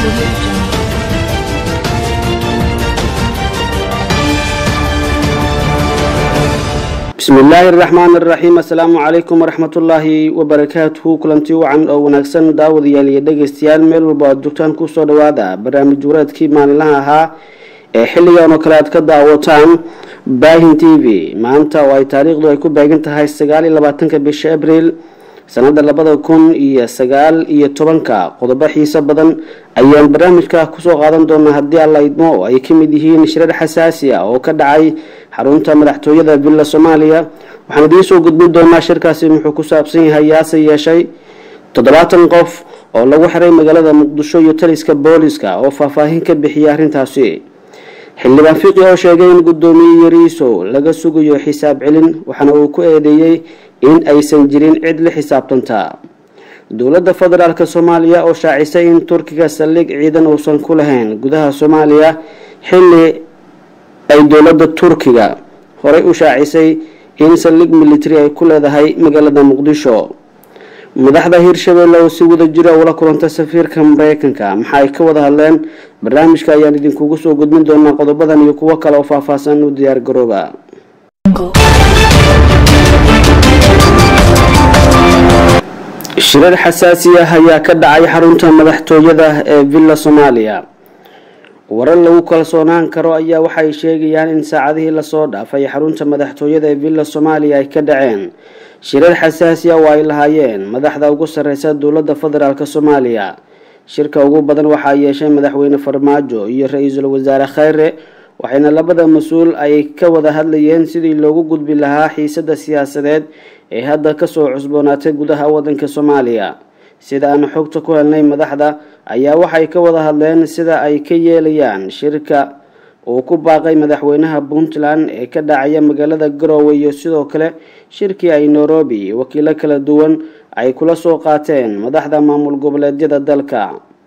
Audio Jungle. bismi illaahi araxmaan araxiim assalaamu calaykum waraxmatullaahi wabarakaatuhu kulanti wacan oo wanaagsan daawadayaal iyo dhegeystayaal meel walba aad joogtaan kusoo dhawaada barnaamij wareedkii maalinlaha ahaa ee xilligan oo kale aad ka daawataan baahin t v maanta oo ay taariikhdu ay ku beegan tahay sagaal iyo labaatanka bisha abriil sanada labada kun iyo sagaal iyo tobanka qodobo xiiso badan ayaan barnaamijka kusoo qaadan doonaa haddii alla idmo oo ay kamid yihiin shirar xasaasi ah oo ka dhacay xarunta madaxtooyada villa soomaaliya waxaan idiinsoo gudbin doonaa shirkaasi muxuu ku saabsan yahay yaase yeeshay toddobaatan qof oo lagu xiray magaalada muqdisho iyo taliska booliska oo faahfaahin ka bixiyay arrintaasi xildhibaan fiqi oo sheegay in guddoomiye yariiso laga sugayo xisaab celin waxaana uu ku eedeeyey in aysan jirin cid la xisaabtantaa dowladda federaalk soomaaliya oo shaacisay in turkiga saldhig ciidan uusan ku lahayn gudaha soomaaliya xilli ay dowladda turkiga horey u shaacisay in saldhig military ay ku leedahay magaalada muqdisho madaxda hirshabelle oo si wada jira ula kulanta safiirka mareykanka maxa ay ka wada hadleen barnaamijka ayaan idinkugu soo gudbin doonaa qodobadan iyo kuwo kale oo faahfaahsan u diyaar garooba shirar xasaasi ah ayaa ka dhacay xarunta madaxtooyada ee villa soomaaliya warar lagu kalsoonaan karo ayaa waxay sheegayaan in saacadihii lasoo dhaafay xarunta madaxtooyada ee villa soomaaliya ay ka dhaceen shirar xasaasi ah oo ay lahaayeen madaxda ugu sareysa dowladda federaalk soomaaliya shirka ugu badan waxaa yeeshay madaxweyne farmaajo iyo ra-iisul wasaare kheyre waxayna labada mas-uul ay ka wada hadlayeen sidii loogu gudbi lahaa xiisada siyaasadeed ee hadda kasoo cusboonaatay gudaha wadanka soomaaliya sida aan xogta ku helnay madaxda ayaa waxay ka wada hadleen sida ay ka yeelayaan shirka uu ku baaqay madaxweynaha puntland ee ka dhacaya magaalada garoowe iyo sidoo kale shirkii ay nairobi wakiilo kala duwan ay kula soo qaateen madaxda maamul goboleedyada dalka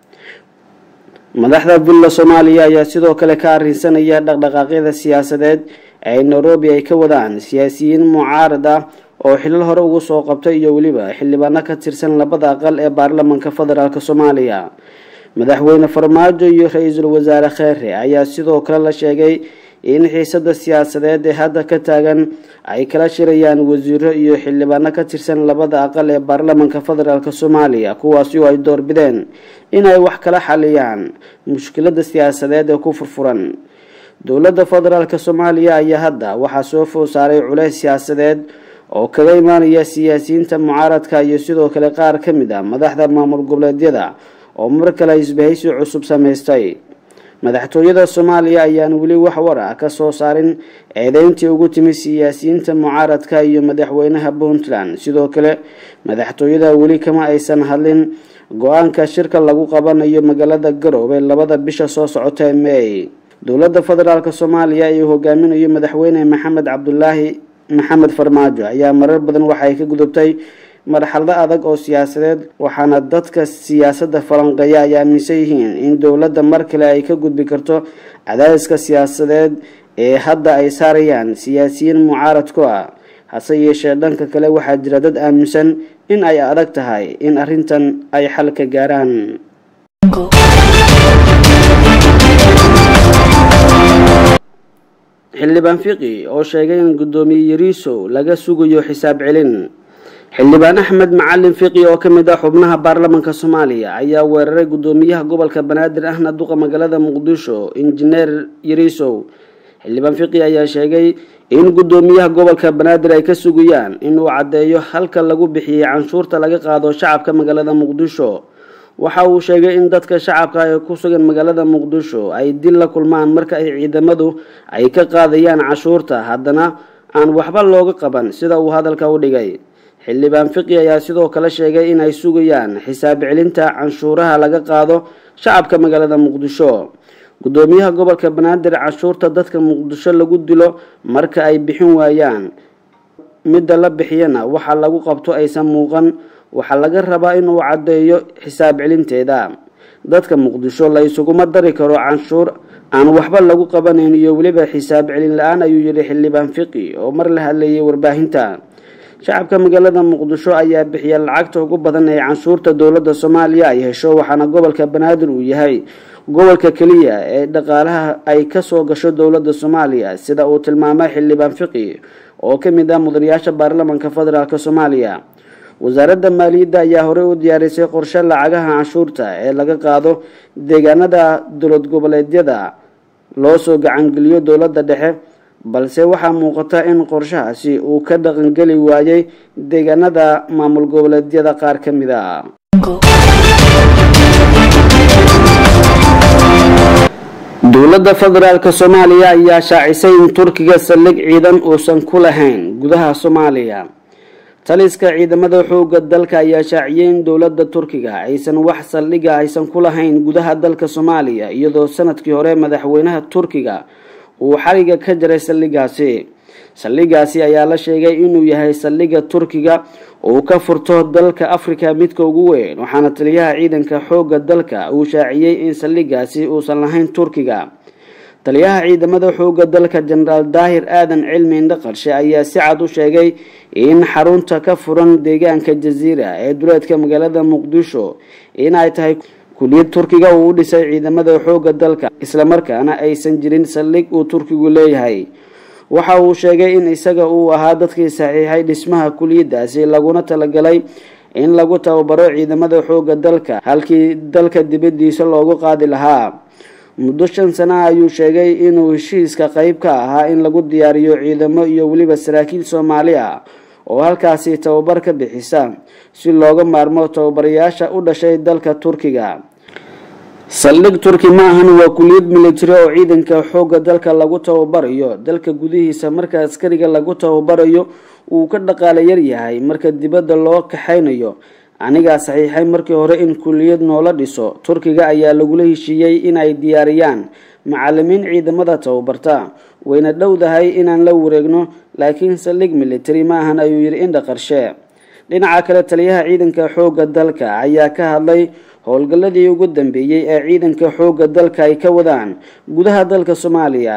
madaxda villa soomaaliya ayaa sidoo kale ka arrinsanaya dhaqdhaqaaqyada siyaasadeed ee nairobi ay ka wadaan siyaasiyiin mucaarad ah oo xilal hore ugu soo qabtay iyo weliba xildhibaano ka tirsan labada aqal ee baarlamanka federaalk soomaaliya madaxweyne farmaajo iyo ra-iisul wasaare kheere ayaa sidoo kale la sheegay in xiisada siyaasadeed ee hadda ka taagan ay kala shirayaan wasiiro iyo xildhibaano ka tirsan labada aqal ee baarlamanka federaalk soomaaliya kuwaasi oo ay doorbideen inay wax kala xaliyaan mushkilada siyaasadeed ee ku furfuran dowladda federaalk soomaaliya ayaa hadda waxaa soo food saaray culeys siyaasadeed oo kaga imaanaya siyaasiyiinta mucaaradka iyo sidoo kale qaar ka mid ah madaxda maamul goboleedyada oo mar kale isbahaysi cusub samaystay madaxtooyada soomaaliya ayaan weli wax war ah kasoo saarin eedeyntii ugu timi siyaasiyiinta mucaaradka iyo madaxweynaha puntland sidoo kale madaxtooyada weli kama aysan hadlin go-aanka shirka lagu qabanayo magaalada garoobe labada bisha soo socota ee may dowladda federaalk soomaaliya ee hogaaminayo madaxweyne maxamed cabdulaahi maxamed farmaajo ayaa marar badan waxay ka gudubtay marxalado adag oo siyaasadeed waxaana dadka siyaasadda falanqeeya ay aaminsan yihiin in dowladda mar kale ay ka gudbi karto cadaadiska siyaasadeed ee hadda ay saarayaan siyaasiyiin mucaarad ku ah hase yeeshee dhanka kale waxaa jira dad aaminsan in ay adag tahay in arrintan ay xal ka gaaraan xildhibaan fiqi oo sheegay in guddoomiye yariiso laga sugayo xisaab celin xildhibaan axmed macalin fiqi oo kamid ah xubnaha baarlamanka soomaaliya ayaa weeraray guddoomiyaha gobolka banaadir ahna duqa magaalada muqdisho injineer yariisow xildhibaan fiqi ayaa sheegay in guddoomiyaha gobolka banaadir ay ka sugayaan inuu caddeeyo halka lagu bixiyey canshuurta laga qaado shacabka magaalada muqdisho waxa uu sheegay in dadka shacabka ee ku sugan magaalada muqdisho ay dil la kulmaan marka ay ciidamadu ay ka qaadayaan cashuurta haddana aan waxba looga qaban sida uu hadalka u dhigay xildhibaan fiqi ayaa sidoo kale sheegay inay sugayaan xisaab celinta canshuuraha laga qaado shacabka magaalada muqdisho guddoomiyaha gobolka banaadir cashuurta dadka muqdisho lagu dilo marka ay bixin waayaan midda la bixiyana waxa lagu qabto aysan muuqan waxaa laga rabaa inuu caddeeyo xisaab celinteeda dadka muqdisho la isuguma dari karo canshuur aan waxba lagu qabanayn iyo weliba xisaab celin la-aan ayuu yihi xildhibaan fiqi oo mar la hadlayay warbaahinta shacabka magaalada muqdisho ayaa bixiya lacagta ugu badan ee canshuurta dowladda soomaaliya ay hesho waxaana gobolka banaadir uu yahay gobolka keliya ee dhaqaalaha ay kasoo gasho dowladda soomaaliya sida uu tilmaamay xildhibaan fiqi oo ka mid ah mudanayaasha baarlamaanka federaalk soomaaliya wasaaradda maaliyadda ayaa horey u diyaarisay qorshe lacagaha canshuurta ee laga qaado deegaanada dowlad goboleedyada loo soo gacangeliyo dowladda dhexe balse waxaa muuqata in qorshahaasi uu ka dhaqangeli waayey deegaanada maamul goboleedyada qaar ka mid a dowladda federaalk soomaaliya ayaa shaacisay in turkiga saldhig ciidan uusan ku lahayn gudaha soomaaliya taliska ciidamada xooga dalka ayaa shaaciyay in dowladda turkiga aysan wax saldhiga aysan ku lahayn gudaha dalka soomaaliya iyadoo sanadkii hore madaxweynaha turkiga uu xariga ka jaray saldhigaasi saldhigaasi ayaa la sheegay inuu yahay saldhiga turkiga uu ka furto dalka africa midka ugu weyn waxaana taliyaha ciidanka xooga dalka uu shaaciyey in saldhigaasi uusan lahayn turkiga taliyaha ciidamada xooga dalka jenaraal daahir aadan cilmi indhaqarshe ayaa si cad u sheegay in xarunta ka furan deegaanka jaziira ee duleedka magaalada muqdisho in ay tahay kuliyad turkiga uu u dhisay ciidamada xooga dalka islamarkaana aysan jirin saldhig uu turkigu leeyahay waxa uu sheegay in isaga uu ahaa dadkii saxiixay dhismaha kuliyadaasi laguna talagalay in lagu tababaro ciidamada xooga dalka halkii dalka dibadiisa loogu qaadi lahaa muddo shan sana ayuu sheegay inuu heshiiska qeyb ka ahaa in lagu diyaariyo ciidamo iyo weliba saraakiil soomaali ah oo halkaasi tababar ka bixisa si looga maarmo tababarayaasha u dhashay dalka turkiga saldhig turki ma ahan waa kuliyad military oo ciidanka xooga dalka lagu tababarayo dalka gudihiisa marka askariga lagu tababarayo uu ka dhaqaale yar yahay marka dibadda loo kaxaynayo anigaa saxiixay markii hore in kuliyad noola dhiso turkiga ayaa lagula heshiiyey inay diyaariyaan macalimiin ciidamada tababarta wayna dhowdahay inaan la wareegno laakiin saldhig military ma ahan ayuu yidhi indha qarshe dhinaca kale taliyaha ciidanka xooga dalka ayaa ka hadlay howlgalladii ugu dambeeyey ee ciidanka xooga dalka ay ka wadaan gudaha dalka soomaaliya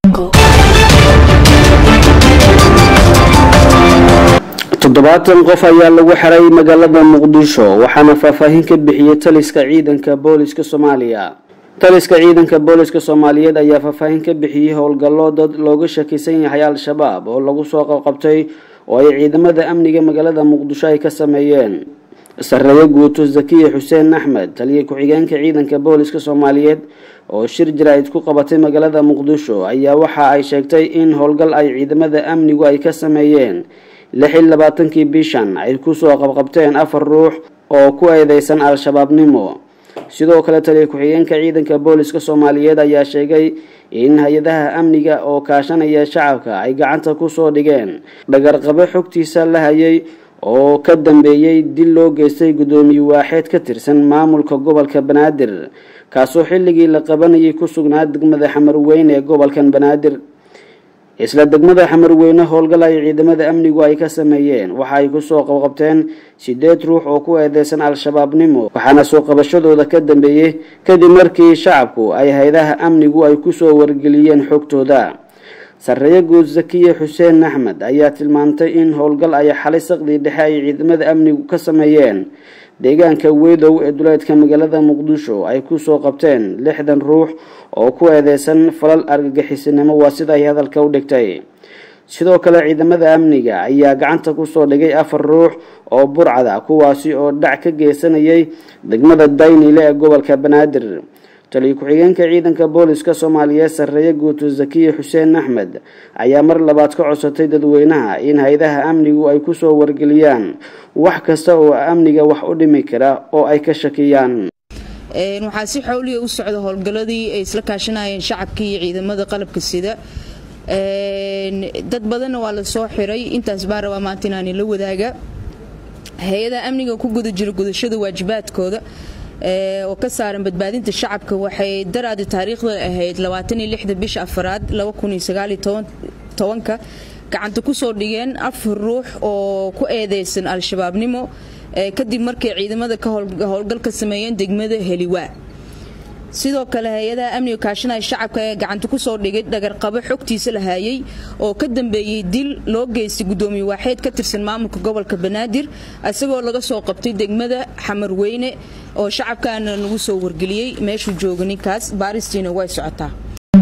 toddobaatan qof ayaa lagu xiray magaalada muqdisho waxaana faahfaahin ka bixiyey taliska ciidanka booliska soomaaliya taliska ciidanka booliska soomaaliyeed ayaa faahfaahin ka bixiyey howlgallo dad looga shakisan yahay al-shabaab oo lagu soo qabqabtay oo ay ciidamada amniga magaalada muqdisho ay ka sameeyeen sareeye guuto zakiya xuseen axmed taliya ku-xigeenka ciidanka booliska soomaaliyeed oo shir jaraa'id ku qabatay magaalada muqdisho ayaa waxa ay sheegtay in howlgal ay ciidamada amnigu ay ka sameeyeen lix iyo labaatankii bishan ay kusoo qabqabteen afar ruux oo ku eedeysan al-shabaabnimo sidoo kale taliya ku-xigeenka ciidanka booliska soomaaliyeed ayaa sheegay in hay-adaha amniga oo kaashanaya shacabka ay gacanta kusoo dhigeen dhagarqabo xogtiisa la hayay oo ka dambeeyey dil loo geystay guddoomiye waaxeed ka tirsan maamulka gobolka banaadir kaasoo xilligii la qabanayay ku sugnaa degmada xamarweyne ee gobolkan banaadir isla degmada xamarweyne howlgal ay ciidamada amnigu ay ka sameeyeen waxa ay kusoo qabqabteen sideed ruux oo ku eedeysan al-shabaabnimo waxaana soo qabashadooda ka dambeeyey kadib markii shacabku ay hay-adaha amnigu ay kusoo wargeliyeen xogtooda sareeye guud zakiya xuseen axmed ayaa tilmaantay in howlgal ay xalay saqdii dhexe ay ciidamada amnigu ka sameeyeen deegaanka wedow ee duleedka magaalada muqdisho ay kusoo qabteen lixdan ruux oo ku eedeysan falal argagixisinimo waa sida ay hadalka u dhigtay sidoo kale ciidamada amniga ayaa gacanta kusoo dhigay afar ruux oo burcada kuwaasi oo dhac ka geysanayay degmada daynile ee gobolka banaadir taliya ku-xigeenka ciidanka booliska soomaaliyeed sareeye guuto zakiya xuseen axmed ayaa mar labaad ka codsatay dadweynaha in hay-adaha amnigu ay kusoo wargeliyaan wax kasta oo amniga wax u dhimi kara oo ay ka shakiyaan waxaa si xowliya u socda howlgalladii ay isla kaashanayeen shacabka iyo ciidamada qalabka sida dad badanna waa la soo xiray intaas baa rabaa maanta inaani la wadaaga hay-adaha amniga ku guda jira gudashada waajibaadkooda oo ka saaran badbaadinta shacabka waxay daraadi taariikhda ahayd bisha afaraad ka gacanta kusoo dhigeen afar ruux oo ku eedeysan al-shabaabnimo kadib markay ciidamada ka howlgal ka sameeyeen degmada heliwaa sidoo kale hay-adaha amniga kaashanaya shacabka ee gacanta ku soo dhigay dhagarqabo xogtiisa la haayay oo ka dambeeyey dil loo geystay gudoomiye waaxeed ka tirsan maamulka gobolka banaadir isagoo laga soo qabtay degmada xamarweyne oo shacabkaana nagu soo wargeliyey meeshuu jooga ninkaas baaristiina way socotaa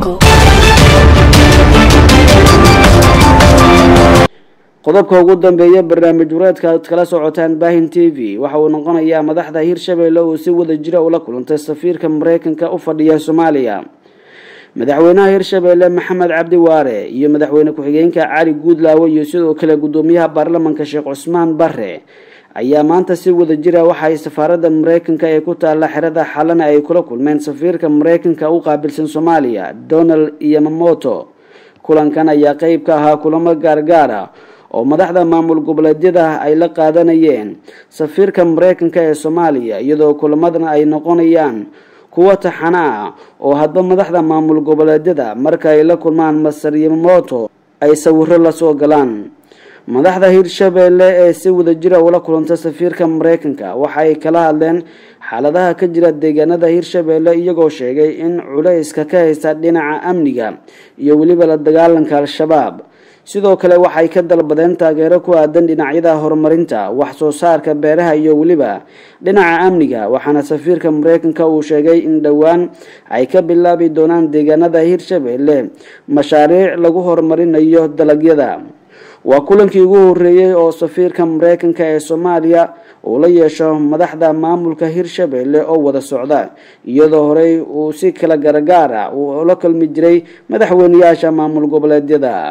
qodobka ugu dambeeya barnaamij wareedka aad kala socotaan baahin t v waxa uu noqonayaa madaxda hirshabeelle uu si wada jira ula kulantay safiirka mareykanka u fadhiya soomaaliya madaxweynaha hirshabeelle maxamed cabdi waare iyo madaxweyne ku-xigeenka cali guudlaawe iyo sidoo kale gudoomiyaha baarlamanka sheekh cusmaan bare ayaa maanta si wada jira waxaay safaaradda mareykanka ee ku taalla xerada xalana ay kula kulmeen safiirka mareykanka u qaabilsan soomaaliya donald yamamoto kulankan ayaa qeyb ka ahaa kulamo gaargaara oo madaxda maamul goboleedyada ay la qaadanayeen safiirka mareykanka ee soomaaliya iyadoo kulamadan ay noqonayaan kuwo taxana ah oo hadba madaxda maamul goboleedyada marka ay la kulmaan masar yamamoto ay sawiro lasoo galaan madaxda hirshabeelle ee si wada jira ula kulanta safiirka mareykanka waxa ay kala hadleen xaaladaha ka jira deegaanada hirshabeelle iyagoo sheegay in culayska ka haysta dhinaca amniga iyo weliba la dagaalanka al-shabaab sidoo kale waxay ka dalbadeen taageero ku aadan dhinacyada horumarinta wax soo saarka beeraha iyo weliba dhinaca amniga waxaana safiirka mareykanka uu sheegay in dhowaan ay ka bilaabi doonaan deegaanada hirshabeelle mashaariic lagu horumarinayo dalagyada waa kulankii ugu horeeyey oo safiirka mareykanka ee soomaaliya uu la yeesho madaxda maamulka hirshabeelle oo wada socda iyadoo horey uu si kala garagaar ah uu la kulmi jiray madaxweyneyaasha maamul goboleedyada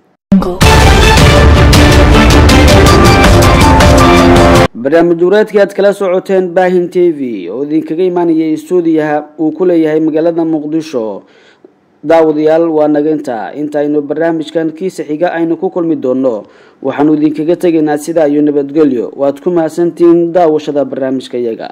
barnaamij wareedkii aad kala socoteen baahin t v oo idinkaga imaanayay stuudiyaha uu ku leeyahay magaalada muqdisho daawadayaal waa naginta intaaynu barnaamijkan kiisa xiga aynu ku kulmi doono waxaanu idinkaga tegaynaa sidaa iyo nabadgelyo waad ku mahadsantihiin daawashada barnaamijka yaga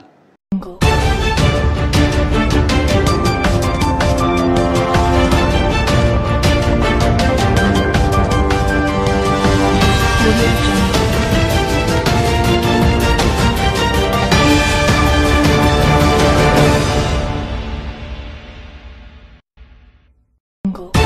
Jungle.